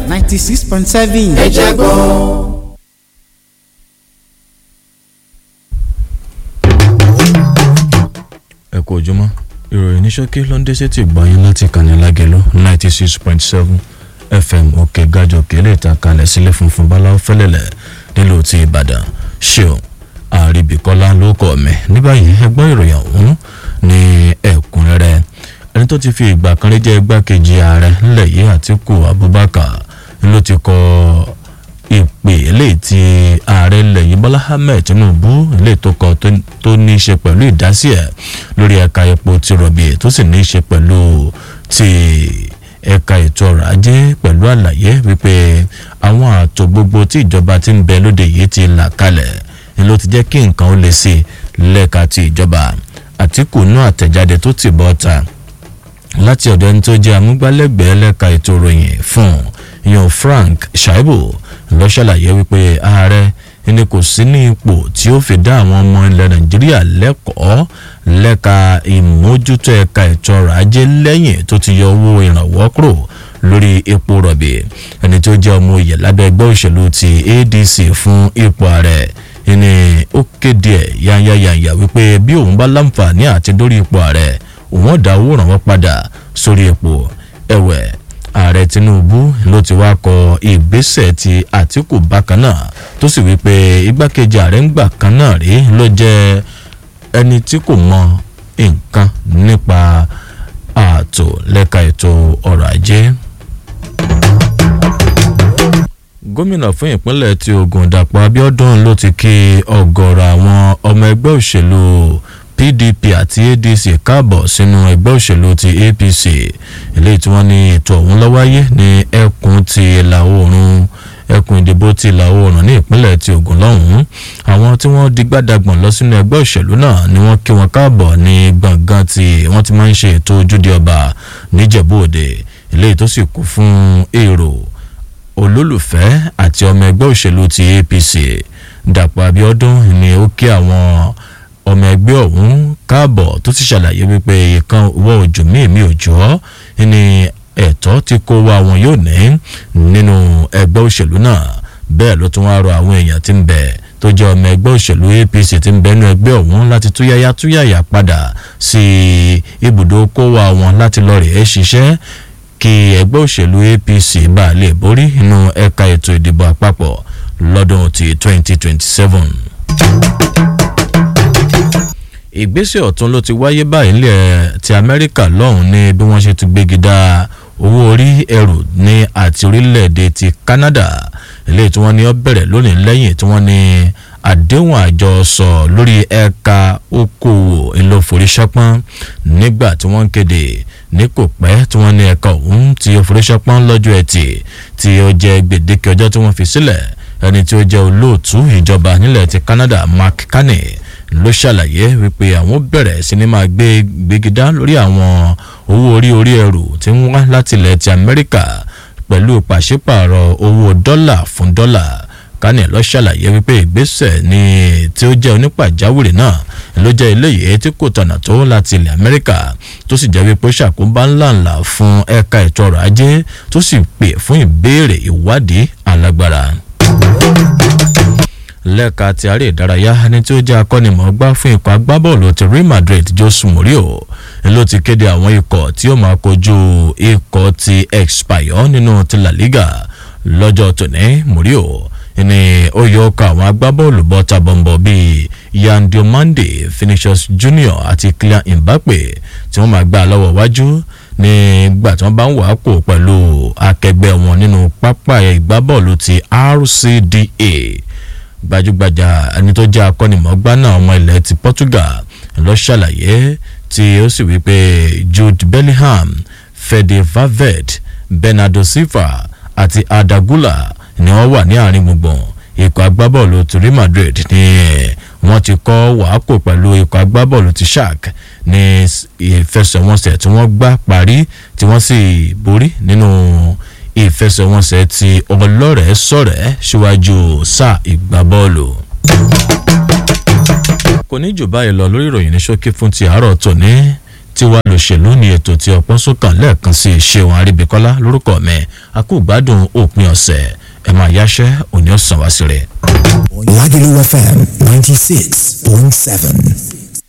ninety six point seven. ẹ jẹ́ gbọ́. ẹ kú ojúmọ́ ìròyìn ní ṣókí ló ń dé sétí ìgbọ̀nyín láti kàní lágẹ̀lú ninety six point seven fm òkè gàjọ kélé ìtàkalẹ̀ sílẹ̀ funfun báláwo fẹ́lẹ̀lẹ̀ nílùú ti ìbàdàn ṣeun àríbìkọ́lá ló kọ́ mi ní báyìí ẹgbọ́n ìròyìn ọ̀hún ní ẹ̀kúnrẹ́rẹ́ ẹni tó ti fi ìgbà kan rí jẹ́ igbákejì ààrẹ ńlẹ̀ yìí àtìkù abubakar ló ti kọ ìpè eléyìí tí ààrẹ ilẹ̀ yìí bọ́lá ahmed tinubu eléyìí tó kọ tó ní í ṣe pẹ̀lú ìdásí ẹ̀ lórí ẹ̀ka epo ti rọ̀bì tó sì ní í ṣe pẹ̀lú ti ẹ̀ka ètò ọrọ̀ ajé pẹ̀lú àlàyé wípé àwọn ààtò gbogbo tí ìjọba ti ń bẹ lóde yìí ti là kalẹ̀ ni ló ti jẹ́ kí nǹkan ó le sí lẹ́ka ti ìjọba àtìkù nú àtẹ̀jáde tó ti bọ́ ta láti ọ̀dọ̀ ẹni tó jẹ́ amúgbálẹ́gbẹ̀ẹ́ lẹ́ka ètò ìròyìn fún yan frank shaibu lọ ṣàlàyé wípé ààrẹ ẹni kò sí ní ipò tí ó fi dá àwọn ọmọ ilẹ̀ nàìjíríà lẹ́kọ̀ọ́ lẹ́ka ìmójútó ẹ̀ka ètò ọrọ̀ ajé lẹ́yìn tó ti yọ owó ìrànwọ́ kúrò lórí epo rọ̀bì ẹni tó jẹ́ ọmọ òye lábẹ́ ẹgbẹ́ òṣèlú ti adc fún ipò ààrẹ ẹni ó kéde ẹ̀ yányányányá wípé bí òun bá láǹfààní àti dórí ipò ààrẹ òun ọ̀dà owó ìrànwọ́ padà sórí epo ẹ̀wẹ̀ ààrẹ tinubu ló ti wá kọ ìgbésẹ̀ ti àtìkù bákan náà tó sì wípé igbákejì ààrẹ ń gbà kan náà rí ló jẹ́ ẹni tí kò mọ nǹkan nípa ààtò lẹ́ka ètò ọrọ̀ ajé gómìnà fún ìpínlẹ̀ tí ogun dàpọ̀ abiodun ló ti kí ọgọ́rọ̀ àwọn ọmọ ẹgbẹ́ òṣèlú pdp àti adc káàbọ̀ sínú ẹgbẹ́ òṣèlú ti apc eléyìí tí wọ́n ní ètò ọ̀hún lọ́wáyé ní ẹkùn ti ìlà oòrùn ẹkùn ìdìbò ti ìlà oòrùn ní ìpínlẹ̀ ti ogun lọ́hùn-ún àwọn tí wọ́n di gbàdàgbọ̀n lọ sínú ẹgbẹ́ òṣèlú náà ni wọ́n kí wọn káàbọ̀ ní gbọ̀ngàn tí wọ́n ti máa ń ṣe ètò ojúde ọba níjẹ̀bú òde eléyìí tó sì kú fún èrò olólùfẹ́ àti ọmọ ẹgbẹ́ òṣèlú ti apc dàpọ̀ abiodun ni ó kí àwọn ọmọ ẹgbẹ́ ọ̀hún káàbọ̀ tó ti ṣàlàyé wípé ìkan wọ òjò mímí òjò ní ẹ̀tọ́ tí kò wá wọn yóò ní nínú ẹgbẹ́ òṣèlú náà bẹ́ẹ̀ ló tún wá rọ àwọn èèyàn tí ń bẹ tó jẹ́ ọmọ ẹgbẹ́ òṣèlú apc tí ń bẹ nínú ẹgbẹ́ ọ̀hún láti túyáyá túyáyá padà sí ibùdó kó wá wọn láti lọ rèé ṣiṣẹ́ kí ẹgbẹ́ òṣèlú apc bá lè borí nínú ẹ̀ka ètò ìdìbò àpapọ̀ lọ́dún ti 2027 ìgbésẹ̀ ọ̀tún ló ti wáyé báyìí nílẹ̀ ti amẹ́ríkà lọ́hùn ní bí wọ́n ṣe ti gbégi dá owó orí ẹrù ní àti orílẹ̀-èdè ti canada eléyìí tí wọ́n ní ó bẹ̀rẹ̀ lónìí lẹ́yìn tí wọ́n ní àdéhùn àjọsọ lórí ẹ̀ka okòwò ìlòforíṣẹ́pọ́n nígbà tí wọ́n ń kéde ní kò pẹ́ tí wọ́n ní ẹ̀ka ọ̀hún ti òforíṣẹ́pọ́n lọ́jọ́ ẹtì tí ó jẹ́ gbèdéke ọjọ́ tí wọ́n fi sílẹ̀ ẹni tí ó jẹ́ olóòtú ìjọba nílẹ̀ ti canada mark carney ló ṣàlàyé wípé àwọn bẹ̀rẹ̀ sí ní máa gbé gbégidá lórí àwọn owó orí orí ẹrù tí ń wá láti ilẹ̀ ti amẹ́ríkà pẹ̀lú pàṣípààrọ̀ owó dọ́là fún dọ́là kánì lọ ṣàlàyé wípé ìgbésẹ̀ ní tí ó jẹ́ onípàjáwìrì náà ló jẹ́ eléyìí tí kò tọ̀nà tó láti ilẹ̀ amẹ́ríkà tó sì jẹ́ wípé ó ṣàkóbá ńláńlá fún ẹ̀ka ètò ọrọ̀ ajé tó sì pè fún ìbéèrè ìwádìí alágbára lẹ́ka ti àárẹ̀ ìdárayá ẹni tí ó jẹ́ akọ́nimọ̀ọ́gbá fún ikọ̀ agbábọ́ọ̀lù ti real madrid jose mourinho ló ti kéde àwọn ikọ̀ tí ó máa kojú ikọ̀ ti expire nínú ti la liga lọ́jọ́ tòní mourinho ni ó yọ ọkọ̀ àwọn agbábọ́ọ̀lù bọ́ta bọ̀m̀bọ̀ bíi yan diomande finishers junior àti kylian mbappe tí wọ́n máa gbá lọ́wọ́ wájú nígbà tí wọ́n bá ń wà á kó pẹ̀lú akẹgbẹ́ wọn nínú pápá ìgbábọ́ọ̀lù ti rcda gbajúgbajà ẹni tó jẹ́ akọ́nimọ̀ọ́gbá náà ọmọ ilẹ̀ ti portugal lọ ṣàlàyé tí ó sì wípé jude bellingham fede valverde bernardo silva àti adagula ni wọ́n wà ní àárín gbùngbùn ikọ̀ agbábọ́ọ̀lù ti real madrid ni wọ́n ti kọ́ wàákò pẹ̀lú ikọ̀ agbábọ́ọ̀lù ti shark ní ìfẹsẹ̀wọnsẹ̀ tí wọ́n gbá parí tí wọ́n sì borí nínú ìfẹsẹ̀wọnsẹ̀ ti ọlọ́rẹ̀ẹ́ sọ̀rẹ́ síwájú sáà ìgbábọ́ọ̀lù. kò ní jù báyìí lọ lórí ìròyìn ní ṣókí fún ti àárọ̀ tòní tiwa lòṣèlú ní ètò tí ọpọ́n sókàn lẹ́ẹ̀kan sí ṣéun àríbíkọ́lá lórúkọ mi àkúgbádùn òpin ọ̀sẹ̀ ẹ̀ máa yáṣẹ́ òní ọ̀sán wá sí rẹ̀. Lagelu FM 96.7.